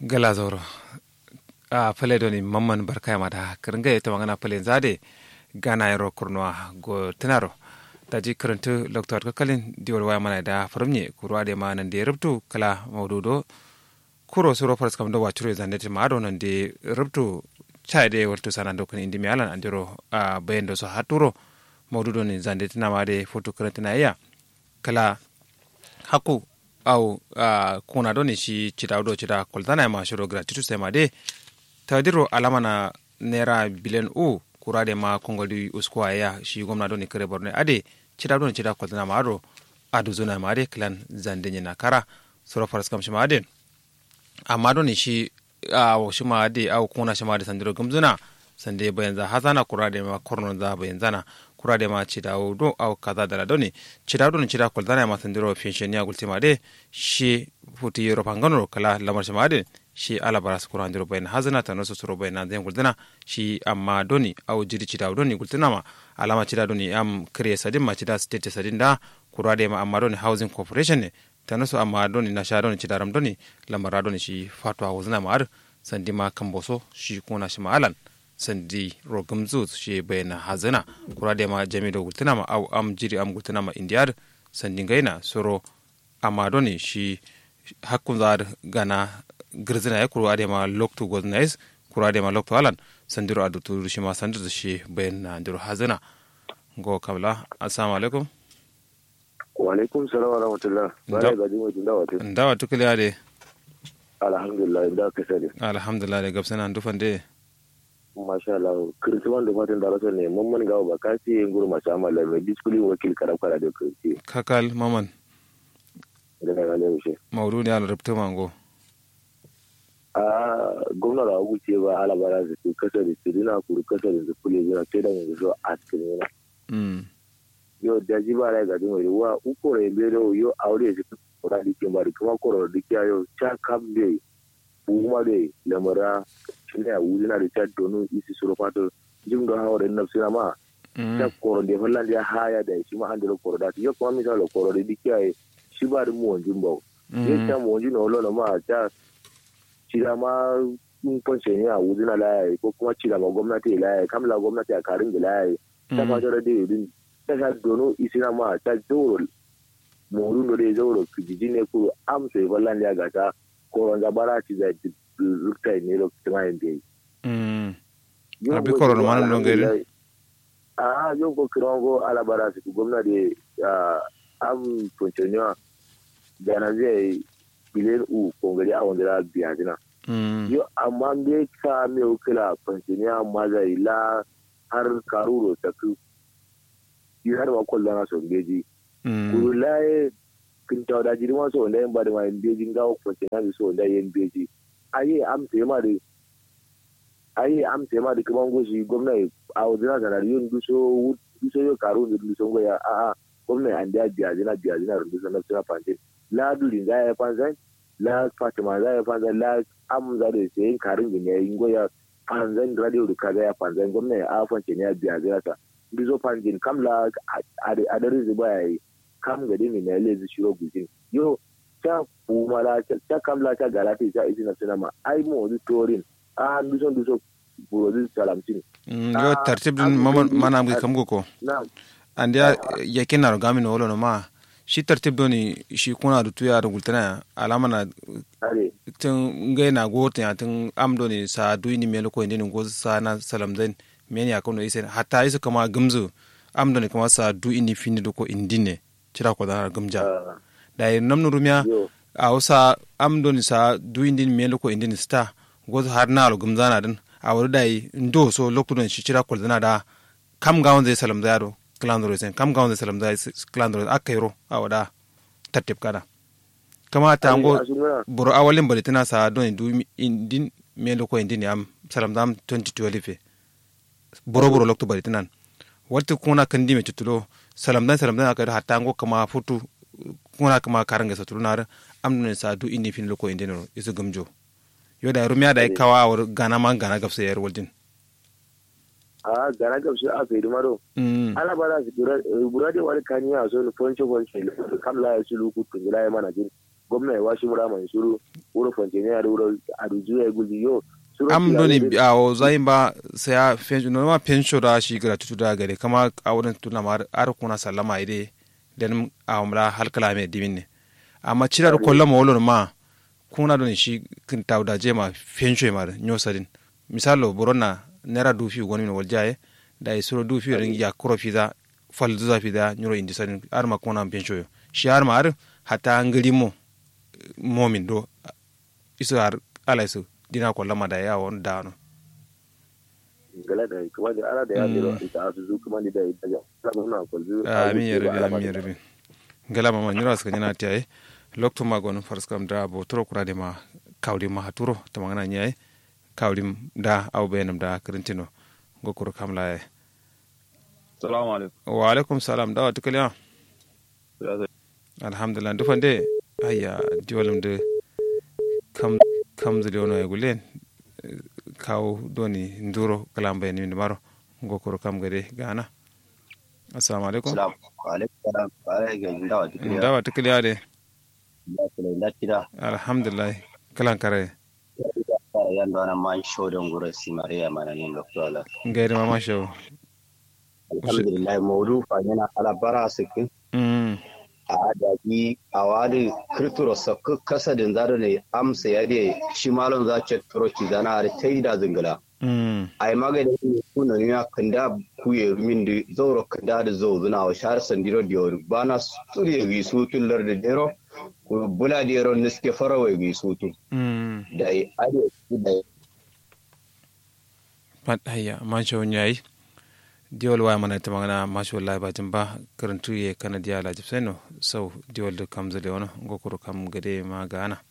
gala zoro a pale doni mamman barkaya mada kiringa ita magana pale zade gana yaro kurnuwa go tinaro daji karantu loktor kakalin diwal waya mana da faramye kurwa da ma nan da ya rubtu kala maududo kuro suro faras kam do wacuro zande ti ma do nan da rubtu chai de wartu sanan do kan indi mi alan andiro a bayan do so haturo maududo ni zande tina ma de foto karantina iya kala haku au uh, kuna doni shi cita do cita koltana ma shiro gratuity sai ma de tadiro alama na naira biliyan u kura de ma kongoli uskwa ya shi gwamna doni kare borno ade cita doni cita koltana ma ado adu zona ma de klan zande na kara soro faras kam shi ma de amma doni shi a shi ma de au kuna shi ma de sandiro gumzuna sande bayan za hazana kura de ma korno za bayan zana kura de ma cida do au kaza dala doni cida do ni cida kol dana ma sandiro pension ya gultima de shi futi yoro pangano kala lamar shi ma de shi ala baras kura ndiro bayan hazana ta noso suro bayan den gultana shi amma doni au jiri cida doni gultina ma alama cida doni am kre sadin ma cida state sadin da kura de ma amma doni housing corporation ne ta noso amma doni na sha doni cida ram doni lamara doni shi fatwa wuzna ma ar sandi ma kamboso shi kuna shi ma alan sandi rogum zu shi bayana hazana kura da ma jami da gultuna ma au am jiri am gultuna ma indiyar sandi gaina soro amma doni shi hakkun za gana girzina ya kura da ma loktu goznais kura da ma loktu alan sandiro adutu shi ma sandir shi bayana ndiro hazana go kabla assalamu alaikum wa alaikum salam wa rahmatullah bare ga jimo tun dawa tun dawa tukliya de alhamdulillah da ka sani alhamdulillah de gabsana ndufan de masha Allah kirtiman da matan da rasa ne mun mun gawo ba ka ce yin gurma sha mallar mai diskulin wakil karam kara da kirti kakal maman da ga ne wuce maudu ne ala rubta mango a gwamna da abu ce ba ala bara su su kasa da su dina kuru kasa da su kule zira sai da yanzu so a cikin yana yau da ji ba rai ga jin wani wa uku rai bero yau aure su kura dikin ba da kuma kura dikiya yau cha kam dai kuma dai lamara shine a wuzina da ta donu isi suru fato jim do hawre nafsi na ma ta koro de holla ya haya da shi ma andiro koro da yo kuma mi sala koro de dikiya shi ba da mu wanjin ba ye ta mu wanjin no lo ma ta shi da ma in kwace ne a wuzina la ya ko kuma ci da ma gwamnati la ya kamla gwamnati a karin da la ya ta ma da de din ta ta dono isi na ma ta doro mu rundo de zoro kijiji ne ku am sai ballan ya ga ta koron zabara ci da lukta ne lokacin ayin da yi. Abi koron ma nan gari. A yau ko kiran go alabara su ku gwamnati am funcioniyar da na zai biliyan u kongari a wanda biya zina. Yo amma me ka me ukila funcioniyar mazai la har karuro ta ku yi har ma kwallon na son geji. Kuru laye kinta da jirma so wanda yin ba da ma yin beji gawo funcioniyar so wanda yin beji. aye amsa ma da aye amsa ma da kaman goshi gwamnati a wajen da rayuwar duso duso yo karo da duso goya a a gwamnati an da biya jina biya jina da duso na suna fantin la dulin za ya fanzan la fatima za ya fanzan la amza da sai karin gin ya yin goya fanzan radio da kaza ya fanzan gwamnati a fance ne ya biya jina ta duso fantin kamla a darin zuba ya yi kam gadi ne na lezi shiro gujin yo ta kumala ta kamla ta galati ta isi na sinama ai mo di torin a duson duso burozi salamtin yo tartib din mana mu kam ko and ya yakin na gami no no ma shi tartib doni shi kuna da tuya da gultana alama na tun ngai na gotin ya tun am doni sa duini melo ko indin go sa na salam den men ya kono isen hatta isu kama gumzu am doni kama sa du ini fini do ko indine cira ko da gumja da namnu rumya a wasa am doni sa du indin melo ko indin sta go har na lo gumzana din a wuri da ndo so lokto don shi cira ko da kam ga wanda salam da yaro klandro sen kam ga wanda salam da klandro akairo a wada tattib kada kama ta ngo buru awalin bari tana sa don du indin melo ko indin am salam dam 2012 buru buru lokto bari tanan wata kuna kandi me tutulo salam dan salam dan aka hatta ngo kama futu kuna kama karanga sa tulunar amnun sa du inni fin loko indino isu gamjo yo da rumiya da kawa war gana man gana gafsa yar waldin a gana gafsa a fe dumaro ala bara su bura de wani kaniya so ni fonche fonche kam la ya sulu ku tun la ya mana jin gwamna ya washi mura mai suru wuro fonjene ya wuro aduju ya guji yo am doni a o zayin ba sai ya fenjo no ma pensho da shi gratuity da gare kama a wurin tuna ma ar kuna sallama ide den a umra halkala me dimin ne amma cirar kolla ma wolon ma kuna doni shi kin tawda je ma fensho ma nyosadin misalo borona nera dufi woni no waljaye da isuro dufi rin ya kuro fiza fal zuza fiza nyuro indi sadin ar ma kuna fensho yo shi ar ma ar hata ngiri mo momin do isu ar ala isu dina ko lama da yawon dano gala da kuma da ala da ya dero ita su zu kuma da ita ya kuma na ko zu amin ya rabi amin ya rabi gala mama nyura suka nyana tiyaye lokto magon farskam da bo turo kura de ma kawli ma haturo to mangana nyaye kawli da aw benam da krintino gokoro kamla e salamu alaikum wa alaikum salam da watu kaliya alhamdulillah dufande ayya diwalum de kam kam zili ono e gulen kaw doni nduro kalamba en min maro gokoro kam gade gana assalamu alaikum Salam alaikum salam alaikum dawa dukriya ndawa tikiliya de da kula da tira alhamdulillah kalan kare fara yan da man show don gura si mariya mana ne doctor ala gairi mama show alhamdulillah mawdu fa yana ala bara sikin mm a daji a wadi kirturo sakku kasadin zaro ne amsa ya de shi malon za ce troci zana har tai da zingala mm ai magani ne kuna ne ya kanda kuye min da zauro kanda da zo zuna wa shar sandiro diyor bana suriye gi su tullar da dero ko bula dero niske farawa gi su tu mm da ai ade da pat hayya man show nyai diwol wa mana ta magana masha Allah ba jin ba karantu ye kana diya la jipseno sau diwol da kam zale wani gokoro kam gade ma gana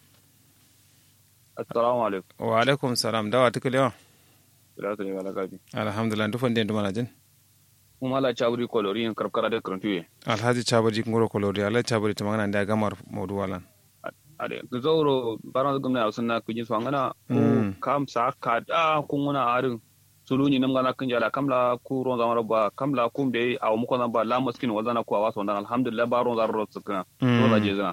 assalamu alaikum wa alaikum salam dawa tikiliya salatu ne wala gabi alhamdulillah dufan den dumana jin kuma ala chabri kolori en karkara de krantuye alhaji chabaji ngoro kolori ala chabaji ta magana da gamar modu walan ade zauro baran gumna usunna kujin swangana Mm. kam sa ka da kunguna arin suluni nam gana kinjala kamla ku ron zamara ba kamla kum de aw mu kona ba la maskin wazana ku awaso dan alhamdulillah ba ron zaro tsukana ron zaje zana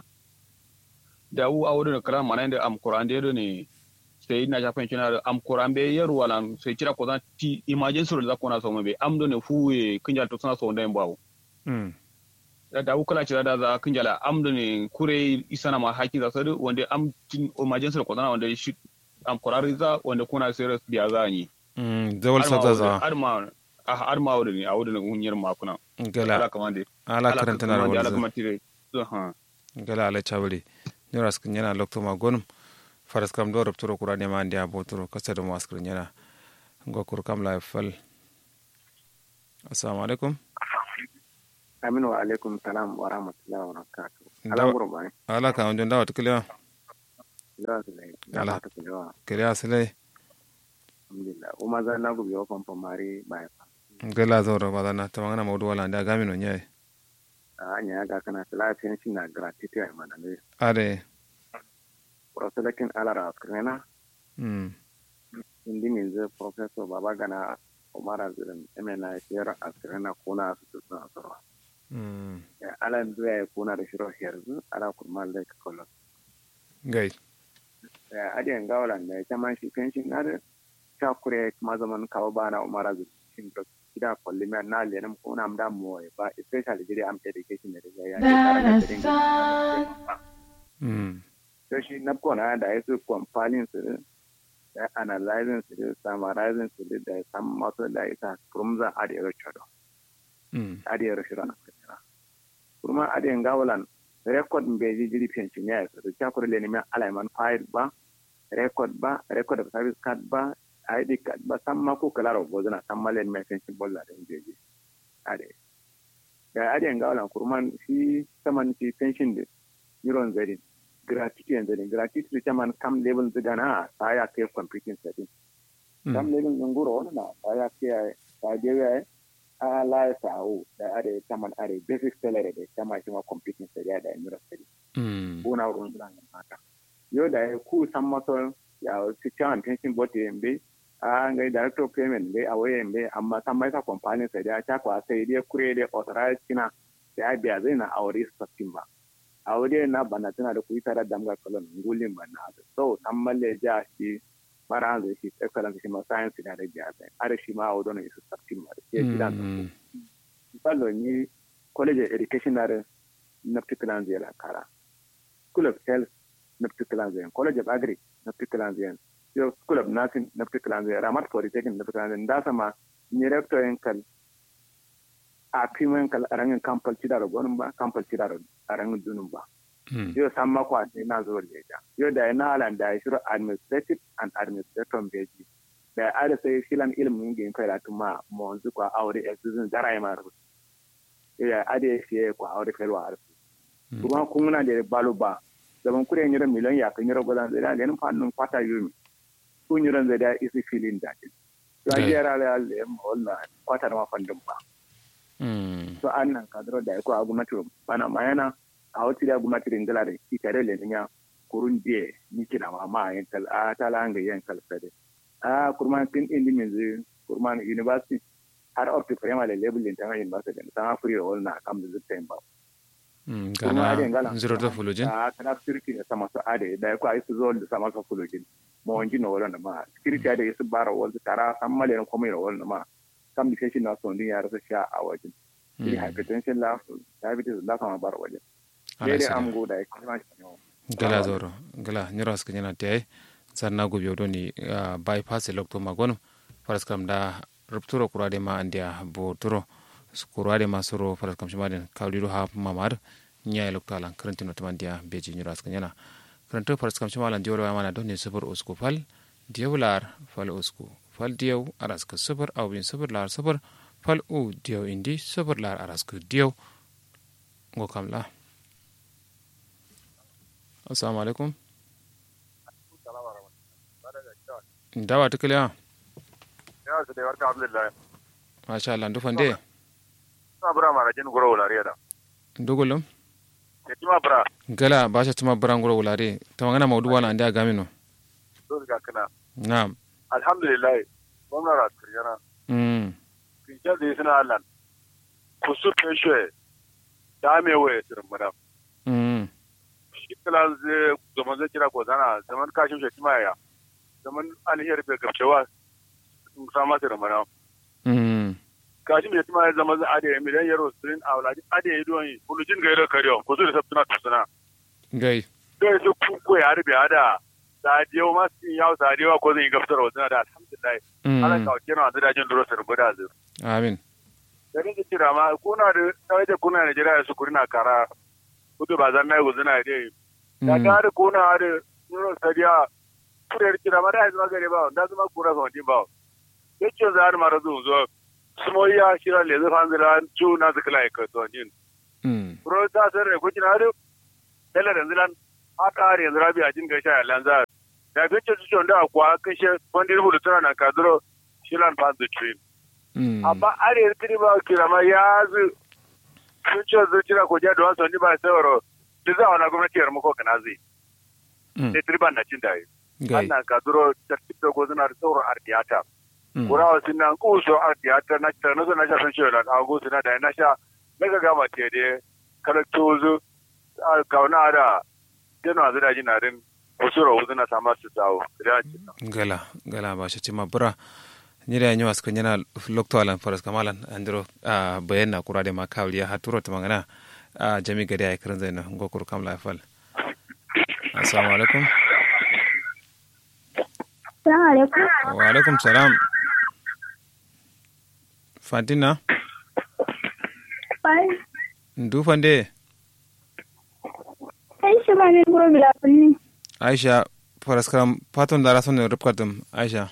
da u awdo ne kran mana da am qur'an de ne sai na japan kina am qur'an be yeru walan sai kira ko zan ti emergency ro da kona so be am do ne fuwe kinjala to sana so ndem bawo mm da da kula cira da za kin jala am da ne kure isana ma hakin za sadu wanda am tin emergency ko zana wanda shi am kurari za wanda kuna serious biya za ni mm zawal sabza za har ma har ma wanda ne a wanda hunyar ma kuna ala gala kamande ala karanta na ala rawar kuma tire so ha gala ala chabari nyora skin yana lokto ma gonum faras kam do robtoro kurane ma ndia botoro kasa do maskr nyana gokoro kam la fal assalamu alaikum aminu wa alaikum salam wa rahmatullahi wa barakatuh Ndawa- ala gurba ne ala ka onjon dawa tikiliya za su lai Ala. da ta kulewa kiriya sile alhamdulillah uma za na gubi wa famfa mari ba fa gala zoro badana ta magana modu wala ndia gamino nyai a hanya ga kana lafiyan shi na gratuity a mana ne are proselakin alara askrena mm indi min zai professor baba gana umar azirin emena shiyar askrena kuna su suna sarwa mm ala zuwa ya kuna da shiro herzu ala kurma da kolon gai adiyan gawalan da ya man shi fenshin na da ta kure kuma zaman kawo ba na umara zucin da gida kwalli mai na lenin ko na mda mu ba especially jiri am education da ya yi mm to shi na kona da ya su compiling su da analyzing su da summarizing su da sam masu da ita from the adiyar chodo mm adiyar shiro na kira kuma adiyan gawalan record bai ji jiri fenshin ya yi su da ta kure lenin mai alaiman file ba record ba record of service card ba ID card ba san ma ko kala ro bozana san ma len mesen ci bolla da jeje ade da ade ngawla kurman shi saman ci pension de yuron zari gratuity and zari gratuity ta man kam level da na ta ya ke computing setting kam level nguro na ta ya ke ta je ya a la ta o da ade ta man ade basic salary de ta ma shi ma computing setting da yuro setting mm kuna wurin zuwa haka yau da ya ku san maso ya su cewa pension board yambe a ga director of payment be a waye yambe amma san mai sa company sai da ta kwa sai dai kure da authorized kina da ya biya zai na aure sabbin ba a wuri na bana tana da kuyi tare da mga kolon ngulin bana so an malle ja shi mara hanzu shi excellence shi ma science da da ja sai are shi ma a wadon su sabtin ma ke gidan fallo ni college of education na na particular zai kara school of health na particular zai college of agri na particular zai yo school of nursing na particular zai ramat polytechnic na particular zai da sama ni rector yankal a pimen kal arangin kampal cidaro gonum ba kampal cidaro arangin dunum ba yo samma ko ade na zo leja yo da na alan da shiro administrative and administrative beji da ada sai filan ilmin ngin kai da tuma mo onzu ko aure exizin zarai ma ru ya ade fiye ko aure kai wa arfu kuma kun na da balo ba zaman kure nyiro miliyon ya kan nyiro godan da len fannun kwata yumi kun nyiro da isi filin da to ajiyar ala le mo wala kwata ma fandun ba so an nan kadro da ko agumnati bana mayana a wati da agumnati ringala da itare le nya kurun die ni kina ma ma yan kal a tala nga yan kal sade a kurman tin indi min zu kurman university har up to primary level din tanga university da ta free roll na kam da zuta ba gana zero da fulujin a kana security da sama su ade da ko ai su zo da sama su fulujin mo wanji no wala ma security ade su bara wal tara sammale ko mai roll ma kam da shi na son din ya rasa sha a wajen shi hypertension la diabetes la kama bar wajen dai am go da kuma gala zoro gala nyoro aska nyana te sanna go biyo doni bypass lokto magon faras kam da rupturo kurade ma andia bo turo kurade ma soro faras kam shimaden kawlido ha mamar nya lokto alan karantino tamandia beji nyoro aska nyana karanto faras kam shimalan dioro mana doni sabur usku fal diawlar fal usku fal diyaw araska sabar awin sabar lar sabar fal u diyaw indi sabar lar araska diyaw ngo kam la assalamu alaikum dawa tukule ha ya su da warka abdullahi masha Allah ndu fande na bura mara jin gura wulare da ndugulum ya tima bura gala basha tuma bura ngura wulare tamangana maudu wala andi agamino so ga kana na'am alhamdulillah gwamnan raskar yana mm kince da suna allan ku su feshe da me waye sirin madam mm shi kala zai zaman zai kira ko zana zaman kashin shi tima ya zaman alhiyar bai gabcewa sun sama sirin madam mm kashin shi tima ya zama zai ade miliyan yaro sirin a wulaji ade ya duwan yi bulujin ga yaro kariyo ku su da sabtuna tusuna gai kai su ku ya harbe hada sadiyo ma sun yawo sadiyo ko zan yi gaftar wa zana da alhamdulillah ala ka kira wa zidajin duro sir guda zu amin da ni kira ma kuna da sai da kuna da jira su kurina kara kudu ba zan mai guzuna dai da ka da kuna da duro sadiya kure kira ma da zama gare ba da zama kura so din ba yace za har mara zu zo sumoya shira le zu fanzira chu na zikla ka so din mm pro ta sare ko kina da dala da zilan aka har yanzu rabi a jin gaisha lanza da fice su chonda kwa kashe wanda rubuta tana na kadro shilan pass the train mm amma are tiri ba kira ma ya zu sun ce zu kira ko ja don son ba sauro da za wani gwamnati yar muko kana zai mm da tiri ban na cin dai gai annan kadro tartib da gozuna da sauro ardiyata mm kura wasu nan kuso ardiyata na ta na na sha sun ce da ago suna da na sha daga gama te de kala tozo kauna da dena zira jina din kusuro wuzuna sama su dawo da gala gala basha tima bura nyira yanyo aska nyana lokto alan faras kamalan andro a bayanna kurade ma kawliya haturo tamangana a jami gari ay kiran zaina ngokur kam la fal assalamu alaikum Assalamu alaikum. wa alaikum salam fantina Bai, ndu fande sai shi ba ne guro bila kunni. aisha faras kam paton dara son rubkatum aisha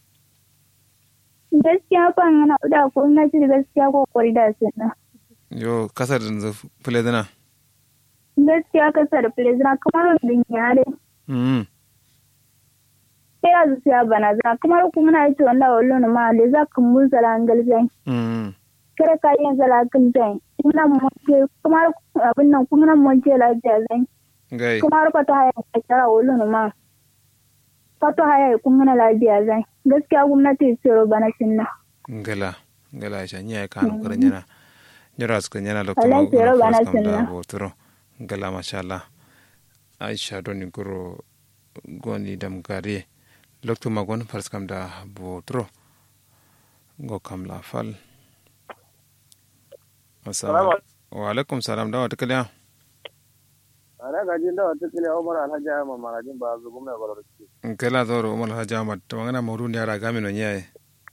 Gaskiya ban yana da ko na ji gaskiya ko kwari da sunna. yo kasar da fule dana Gaskiya ka sa da plezina kamar din yare. mm Sai ya zuciya bana za kamar ku muna yi wanda wallo na ma le za ka mun zala angal zai. mm Kare ka yin zala kan zai. Ina mu ke kamar abin nan kuma nan mun ce lafiya zai. gai Kamar ka ta haya ka tara wallo na ma. Ka ta haya kun muna lafiya zai. Gaskiya gwamnati tsoro bana sunna. gala gala aisha nya ka no karan yana nyara suka nyana lokto Wallahi tsoro bana da sunna. botoro gala mashallah aisha doni guro goni dam gare lokto magon fars kam da botro go kam la fal assalamu wa alaikum salam da wata kaliya ana gajin da wata kaliya umar alhaji ahmad marajin ba zu gumna gwalwar in kala zoro umar alhaji ahmad to magana mawdu ne yara gamin wani yayi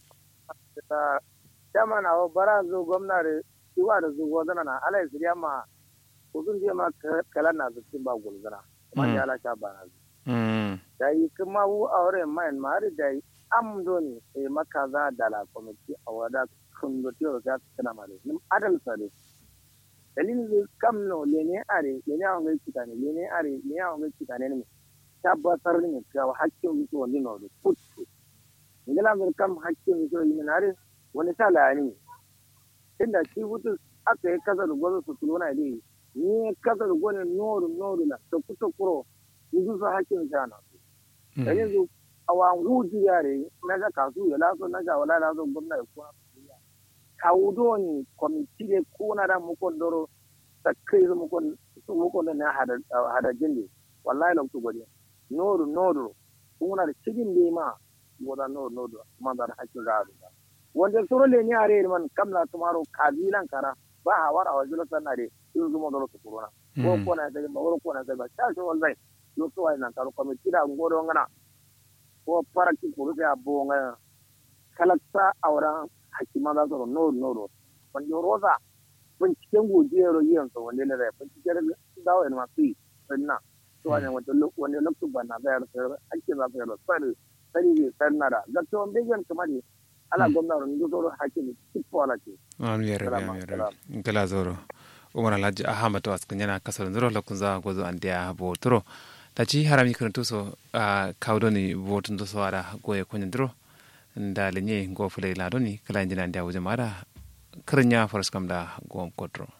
ta chama na o bara zu gwamna da iwa da zu gwamna na ala isriya ma kudin je ma kala na zu tin ba gulzana kuma ya ala sha bana zu da yi kuma wu aure mai mari da yi am doni e maka za da la komiti a wada kun do tiyo ga kana mare nim adal sare dalilin zai kam no lene are lene a ngai kitane lene are lene a ngai kitane ne tabbatar ne cewa hakkin mutu wani no da kutu ngala mun kam hakkin mutu yi nare wani sala ne inda shi wutu aka yi kasar gwazo su tulona ne ni kasar gwanin noru noru na to kusa kuro ni su hakkin sa na su da yanzu a wangu yare na ga kasu ya laso na ga wala laso gwamna ya kuma kawudo ni kwamiti de kuna da mukon doro sakai su mukon su mukon da na hada jinde wallahi lam tu godi noru noru kuna da cikin de ma goda noru noru ma da hakkin ga da wanda soro le ni are man kamla tumaro kabilan kara ba hawar a wajen sanna de su zuma doro su kurona ko ko na da ba ko na da ba ta so wallahi yo so ai nan karo kwamiti da ngoro ngana ko faraki kuru sai abu nga kalakta auren hakima za su noro noro wanda roza binciken gojiyar yin sa wanda ne da binciken dawo yana masu yi sanna to wani wanda wanda lokacin ba na bayar sai ake za su yi sai sai ne sai na da ga to wanda yan kamar ala gwamnati ne dole hakimi tipo ala ce amin ya rabi amin ya rabi kala zoro umar alhaji ahmad waskin yana kasar zoro lokacin za gozo an dia botoro taci harami kirantu so a kawdoni votun to so ada goye konyandro nda lenye go fulay ladoni kala injina ndia wuje mara kirnya faras kam da gom kodro